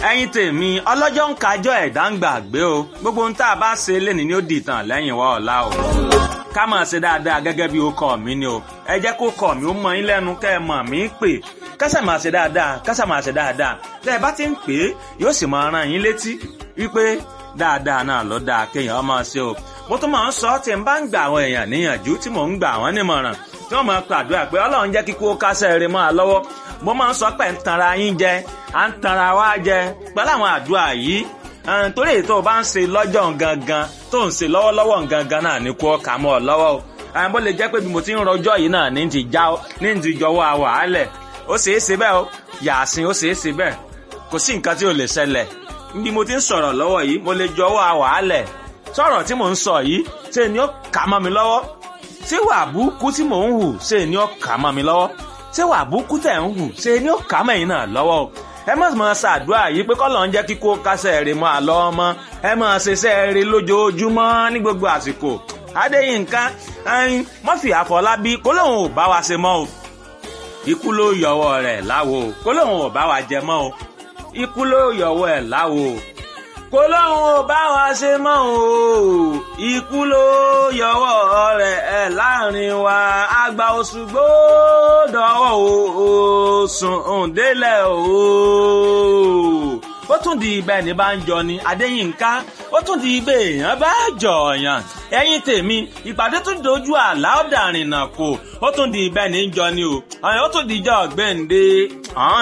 ẹ̀yin tèmi ọlọ́jọ́ ń kájọ́ ẹ̀dá ń gbàgbé o gbogbo ohun tá a bá ṣe lénìí ni ó dìtàn lẹ́yìn wa ọ̀la o ká máa ṣe dáadáa gẹ́gẹ́ bí ó kọ́ mi ni o ẹ jẹ́ kó kọ́ mi ó mọ yín lẹ́nu kẹ́ ẹ mọ̀ mí pè kásà máa ṣe dáadáa kásà máa ṣe dáadáa tẹ́ ẹ bá ti ń pè é yóò sì máa rán yín létí wípé dáadáa náà ló dáa kéèyàn máa ṣe o mo tún máa ń sọ tí n bá ń gbà àwọn èèyàn níyànjú tí mò ń gbà wọ́n nímọ̀ràn tí wọ́n máa pàdúrà pé ọlọ́run jẹ́ kíkó kásẹ̀ rẹ̀ máa lọ́wọ́ mo máa ń sọ pé ń tanra yín jẹ à ń tanra wá jẹ pẹ̀lú àwọn àdúrà yìí torí èyí tó o bá ń ṣe lọ́jọ́ gangan tó ń ṣe lọ́wọ́lọ́wọ́ gangan náà ní kó kà mọ́ ọ lọ́wọ́ o àwọn bó lè jẹ́ pé bí mo ti ń rọjọ́ yìí náà ní ti já ní ti jọwọ́ àwàálẹ̀ ó ṣeé ṣe bẹ́ẹ̀ o yàásìn ó ṣeé ṣe bẹ́ẹ̀ kò sí nǹkan tí ò lè ṣẹlẹ̀ bí mo ti ń sọ̀rọ̀ lọ́wọ́ yìí mo lè jọwọ́ àwàálẹ̀ sọ̀rọ̀ tí mò ń sọ yìí ṣe ni ó kà mọ́ mi lọ́wọ́ ṣé wà búkú tí mò ń hù ṣe ni ó kà mọ́ mi lọ́wọ́ ṣé wà búkú tẹ̀ ń hù ṣe ni ó kà mọ́ ẹ̀yin náà lọ́wọ́ o ẹ má máa ṣàdúrà yìí pé kọ́ ló ń jẹ́ kíkó kásẹ̀ rè mọ́ àlọ́ ọmọ ẹ máa ṣiṣẹ́ rè lójoojúmọ́ ní gbogbo àsìkò Adéyínká ẹyin Murphy Àfọlábí kó lóun ò bá wa ṣe mọ́ o ikú ló yọwọ́ rẹ̀ láwo kó lóun ò bá wa jẹ mọ́ o ikú ló yọwọ́ ẹ̀ láwo kó lóun ò bá wa ṣe mọ́ o ikú ló yọwọ́ rẹ̀ ẹ̀ láàrin wa àgbà Òṣùgbó dọ̀wọ́ o sùn òǹdélẹ̀ o ó tún di ibẹ̀ ní bá ń jọ ni Adéyínká ó tún di ibẹ̀ èèyàn bá jọ̀ọ̀yàn ẹ̀yin tèmi ìpàdé tún dojú àlá ọ̀dàrìnà kò ó tún di ibẹ̀ ní jọ ni o ó tún di ìjọ ọ̀gbẹ́ǹde.